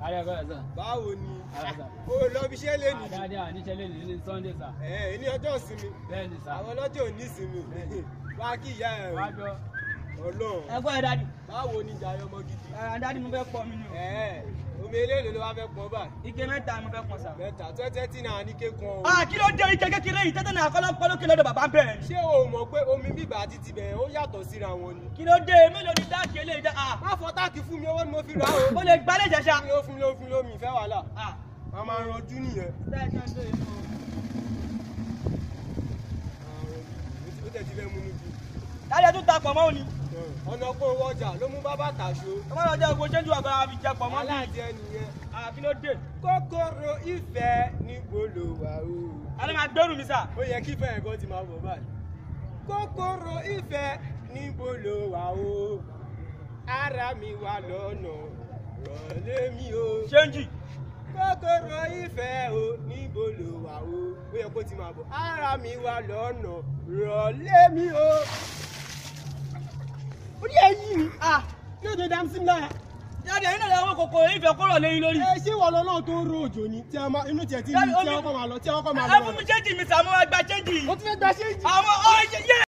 Adékọ̀ọ́ sà. báwo ni Ara sà. o lọ bí iṣẹ́ lé nìyí Àdáde àníṣe lè ní Sunday sà. ẹ ní ọjọ́ ìsinmi Bẹ́ẹ̀ ni sà. àwọn ọlọ́jọ́ ò ní ìsinmi wá kí ìyá ẹ Wá gbọ́. ọlọ́run ẹgbọ́n ẹ dádì báwo ni ìjà ọmọ gidi ẹ dádì mo fẹ́ pọ̀ mí ni o ẹ omi eléèlò ló wá fẹ́ pọ̀ báyìí ike mẹ́ta mo fẹ́ pọ̀ sà. mẹ́ta tẹ́tẹ́ tí náà ní kékan o ah kí ló dé ike kékeré yìí tẹ́tẹ́ náà kọ́lọ́ pọ́ lókè lọ́dọ̀ bàbá bẹ̀rẹ̀ ni. ṣé o mọ̀ pé omi bíbà àti tibẹ̀ ó yàtọ̀ síra wọn ni kí ló dé mélòó ni dáàkì eléyìí dá ah má fọ táàkì fún mi owó ni mo fi rà o ó lè gbálẹ̀ jẹ̀ṣà. fún mi ó fún mi ó fún mi ó mi ìfẹ́ wàhálà ah a máa ranjú nìyẹn bẹ́ẹ̀ ni ọjọ́ yìí mo. ó tẹ̀ ti fẹ́ mú mi jù dádì ẹ tún ta pọ̀ mọ́ òní. ọ̀nà kó owó ọjà ló mú bábà tàṣó ọmọ náà jẹ́ ogun ṣẹ́jú àgbà àfi jẹ pọ̀ mọ́ mi. aláàjẹ nìyẹn ah kí ló dé. kòkòrò ìfẹ́ níbo ló wà o. alẹ́ máa gbẹ́rù mi sà. ó yẹ kí fẹ́ẹ̀ kan ti máa bọ̀ báyìí. kòkòrò ìfẹ́ níbo ló wà o. ara mi wà lọ́nà rọ̀lẹ́ mi o. ṣéǹjì. kòkòrò ìfẹ́ o níbo ló wà o. ó yẹ kó ti máa bọ̀. ara mi wà lọ́nà rọ̀lẹ́ mi o. ó ní ẹyí mi. ah kí ló dé dá sí mi lára. dádì ẹ̀yin náà làwọn kòkòrò ìfẹ́ kúrò lẹ́yìn lórí. ẹ ṣé wọ́n lọ́nà tó ń ro òjò ni tí a máa inú tiẹ̀ ti ní Dádì, tí omi- wọ́n kọ́ máa lọ tí wọ́n kọ́ máa ẹ lọ. fún mi ṣéǹjì mi sà mo máa gba ṣéǹjì yìí. ó tún fẹ́ gba ṣéǹjì. àwọn ọ yẹ